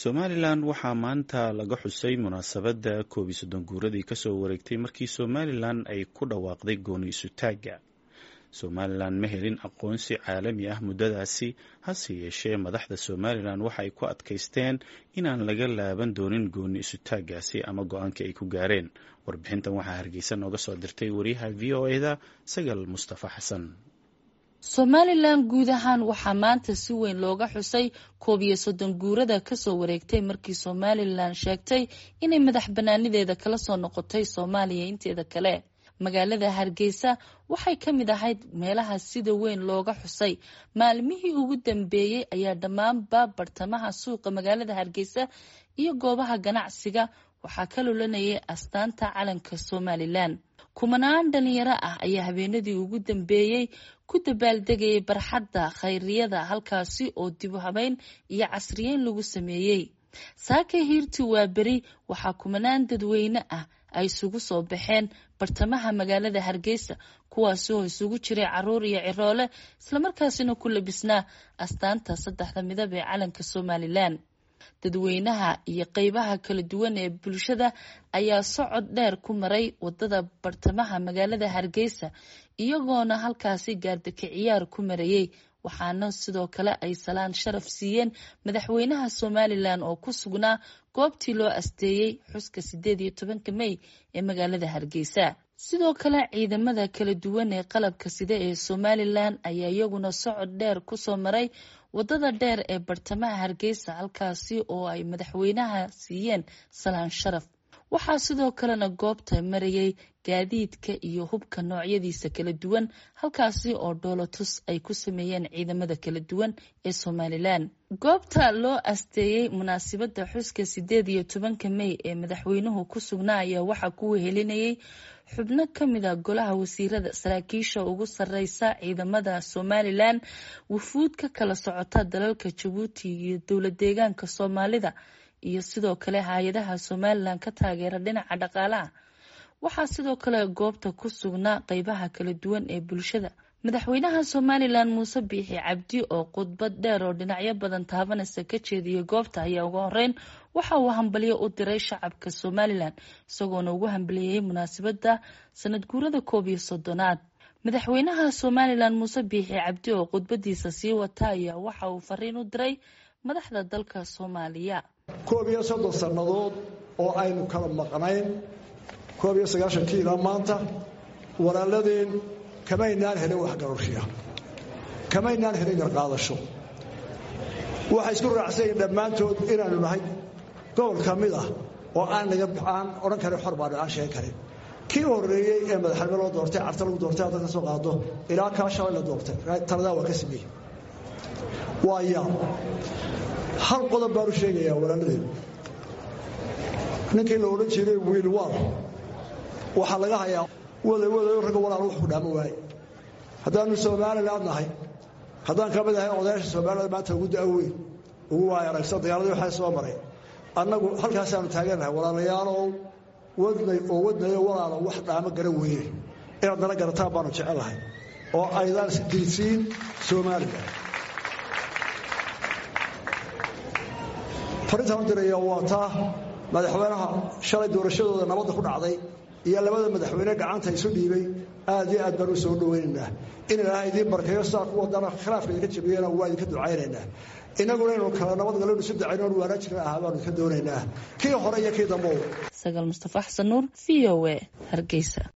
somalilan waxaa maanta laga xusay munaasabadda koob iyo soddon guuradii kasoo wareegtay markii somalilan ay ku dhawaaqday gooni isutaagga somalilan ma helin aqoonsi caalami ah muddadaasi hase yeeshee madaxda somalilan waxa ay ku adkaysteen inaan laga laaban doonin gooni isutaaggaasi ama go-aankii ay ku gaareen warbixintan waxaa hargeysa nooga soo dirtay wariyaha v o eda sagal mustafa xasan somalilan guud ahaan waxaa maanta si weyn looga xusay koob iyo soddon guurada kasoo wareegtay markii somalilan sheegtay inay madax banaanideeda kala soo noqotay soomaaliya inteeda kale magaalada hargeysa waxay ka mid ahayd meelaha sida weyn looga xusay maalmihii ugu dambeeyey ayaa dhammaanba bartamaha suuqa magaalada hargeysa iyo goobaha ganacsiga waxaa ka lulanayay astaanta calanka somalilan kumanaan dhalinyaro ah ayaa habeenadii ugu dambeeyey ku dabaaldegayay barxadda khayriyada halkaasi oo dib u habeyn iyo casriyeyn lagu sameeyey saaka hiirti waa beri waxaa kumanaan dadweyne ah ay isugu soo baxeen bartamaha magaalada hargeysa kuwaasoo isugu jiray caruur iyo ciroole islamarkaasina ku labisnaa astaanta saddexda midab ee calanka somalilan dadweynaha iyo qeybaha kala duwan ee bulshada ayaa socod dheer ku maray wadada bartamaha magaalada hargeysa iyagoona halkaasi gaardaka ciyaar ku marayey waxaana sidoo kale ay salaan sharaf siiyeen madaxweynaha somalilan oo ku sugnaa goobtii loo asteeyey xuska sideed iyo tobanka mey ee magaalada hargeysa sidoo kale ciidamada kala duwan ee qalabka sida ee somalilan ayaa iyaguna socod dheer kusoo maray wadada dheer ee bartamaha hargeysa halkaasi oo ay madaxweynaha siiyeen salaan sharaf waxaa sidoo kalena goobta marayay gaadiidka iyo hubka noocyadiisa kala duwan halkaasi oo dhoolotus ay ku sameeyeen ciidamada kala duwan ee somalilan goobta loo asteeyey munaasibadda xuska sideed iyo tobanka mey ee madaxweynuhu ku sugnaa ayaa waxaa ku wehelinayay xubno ka mid a golaha wasiirada saraakiisha ugu sareysa ciidamada somalilan wufuud ka kala socota dalalka jabuuti iyo dowlad deegaanka soomaalida iyo sidoo kale hay-adaha somalilan ka taageera dhinaca dhaqaalaha waxaa sidoo kale goobta ku sugnaa qeybaha kala duwan ee bulshada madaxweynaha somalilan muuse biixi cabdi oo khudbad dheer oo dhinacyo badan taabanaysa ka jeediyay goobta ayaa ugu horeyn waxa uu hambalyo u diray shacabka somalilan isagoona ugu hambaliyeyey munaasabadda sanad guurada koob iyo soddonaad madaxweynaha somalilan muuse biixi cabdi oo khudbadiisa sii wata ayaa waxa uu fariin u diray madaxda dalka soomaaliya koob iyo soddon sannadood oo aynu kala maqnayn koob iyo sagaashankii ilaa maanta walaaladeen kamaynaan helin waxgarashiya kamaynaan helin garqaadasho waxay isku raacsanyiin dhammaantood inaanu nahay gobol ka mid ah oo aan naga aan odhan karin xor baanu aan sheegan karin kii horreeyey ee madaxnimo loo doortay carta lagu doortay hadda ka soo qaado ilaa kaa shalay la doortay taladaa waa ka sameeyey waaya hal qodob baanu sheegayaa walaaladeen ninkii la odhan jiray wiil waal waxaa laga hayaa waday wadayo ragga walaal wax ku dhaamo waaye haddaanu somaliland nahay haddaan ka mid ahay odayaasha somaliland maanta ugu da-weyn ugu waay aragsan dagaaladii waxaa soo maray annagu halkaasaanu taagannahay walaalayaalow wadnay oo wadnayo walaalo wax dhaamo garan weeye inaad nala garataan baanu jecelahay oo aydaan isdirsiin somalilan farintaan u diraya waa taa madaxweynaha shalay doorashadooda nabadda ku dhacday iyo labada madaxweyne gacanta isu dhiibay aad iyo aad baan u soo dhawaynaynaa in ilaahay idiin barkeeyo sidaa ku wadana khilaafka idinka jabiyana waa idinka ducaynaynaa innaguna inuu kala nabadgalonu isu dacayno on waanaa jirna ahaa baanu idinka doonaynaa kii hore iyo kii dambow sagaal mustafa xasan nuur v o e hargeysa